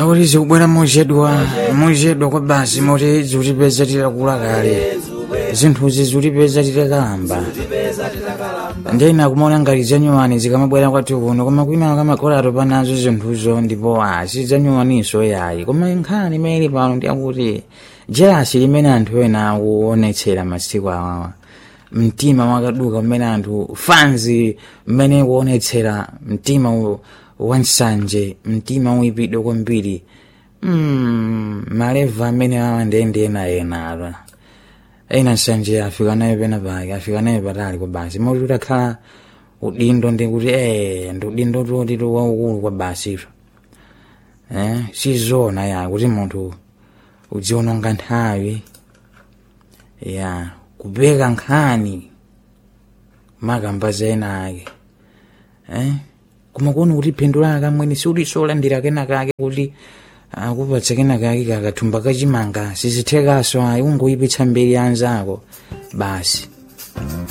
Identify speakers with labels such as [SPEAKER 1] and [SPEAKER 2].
[SPEAKER 1] akuti zikubwera mochedwa mochedwa kwa basi moti zikutipeza titakula kale zinthuzi zikutipeza titakalamba ndena kumaona ngati zanyuwani zikamabwera kwathu kuno koma kwina kamakolatu panazo zinthuzo ndipo a sidzanyuwaninso yayi koma nkhani imene pano ndiyakuti jelasi limene anthu ena akuonetsera masiku awawa mtima wakaduka umene anthu fanzi mmene kuonetsera mtima u- wansanje mtima uipidwe kwambiri mm, maleva amene awa ndende ena ena apa ena nsanje afika nayo pena pake afika nayo patali kwa basi moti utakhala udindo ndikuti eh ndi udindo toti waukulu kwa basito eh sizona ya kuti munthu udziononga nthawi ya kupeka nkhani makambaza ena ake eh koma kuona kuti phindu lake amwene siulisolandira kena kake kuti akupatsa kena kake kakathumba kachimanga sizithekaso ayi ungoyipitsa mbiri ya anzako basi